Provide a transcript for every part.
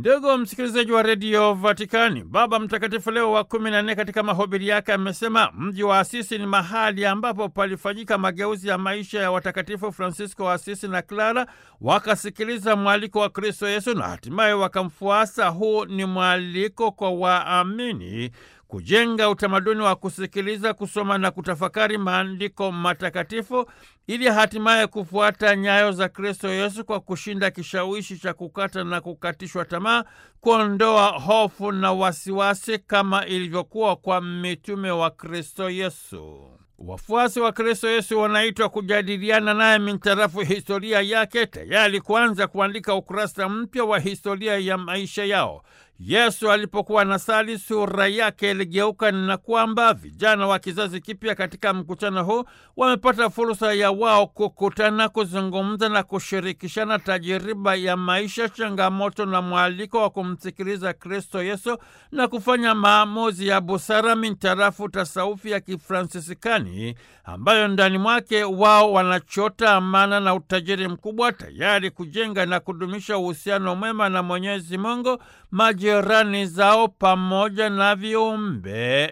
Ndugu msikilizaji wa redio Vatikani, Baba Mtakatifu Leo wa kumi na nne katika mahubiri yake amesema mji wa Asisi ni mahali ambapo palifanyika mageuzi ya maisha ya watakatifu Francisco wa Asisi na Clara, wakasikiliza mwaliko wa Kristo Yesu na hatimaye wakamfuasa. Huu ni mwaliko kwa waamini kujenga utamaduni wa kusikiliza, kusoma na kutafakari maandiko matakatifu ili hatimaye kufuata nyayo za Kristo Yesu kwa kushinda kishawishi cha kukata na kukatishwa tamaa, kuondoa hofu na wasiwasi kama ilivyokuwa kwa mitume wa Kristo Yesu. Wafuasi wa Kristo Yesu wanaitwa kujadiliana naye mintarafu historia yake, tayari kuanza kuandika ukurasa mpya wa historia ya maisha yao. Yesu alipokuwa nasali, sura yake iligeuka, na kwamba vijana wa kizazi kipya katika mkutano huu wamepata fursa ya wao kukutana, kuzungumza na kushirikishana tajiriba ya maisha, changamoto na mwaliko wa kumsikiliza Kristo Yesu na kufanya maamuzi ya busara mintarafu tasaufi ya Kifransisikani ambayo ndani mwake wao wanachota amana na utajiri mkubwa, tayari kujenga na kudumisha uhusiano mwema na Mwenyezi Mungu, majirani zao pamoja na viumbe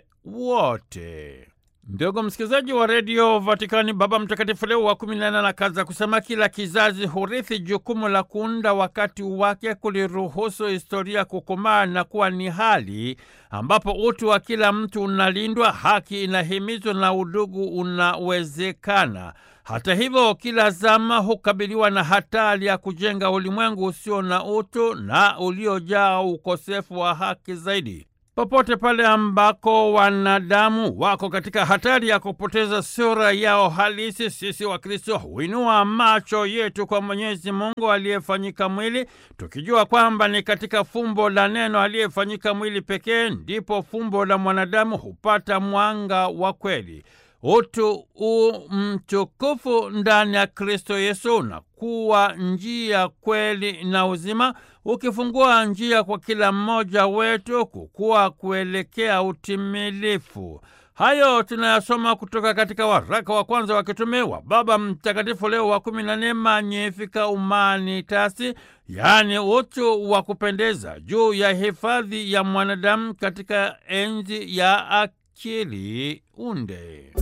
wote. Ndugu msikilizaji wa redio Vatikani, Baba Mtakatifu Leo wa kumi na nane anakaza kusema kila kizazi hurithi jukumu la kuunda wakati wake, kuliruhusu historia kukomaa na kuwa ni hali ambapo utu wa kila mtu unalindwa, haki inahimizwa na udugu unawezekana. Hata hivyo, kila zama hukabiliwa na hatari ya kujenga ulimwengu usio na utu na uliojaa ukosefu wa haki zaidi. Popote pale ambako wanadamu wako katika hatari ya kupoteza sura yao halisi, sisi wa Kristo huinua macho yetu kwa Mwenyezi Mungu aliyefanyika mwili, tukijua kwamba ni katika fumbo la neno aliyefanyika mwili pekee ndipo fumbo la mwanadamu hupata mwanga wa kweli. Utu u mtukufu ndani ya Kristo Yesu unakuwa njia, kweli na uzima, ukifungua njia kwa kila mmoja wetu kukua kuelekea utimilifu. Hayo tunayasoma kutoka katika waraka wa kwanza wa kitume wa Baba Mtakatifu Leo wa kumi na nne, Magnificat Humanitatis, yaani utu wa kupendeza, juu ya hifadhi ya mwanadamu katika enzi ya akili unde.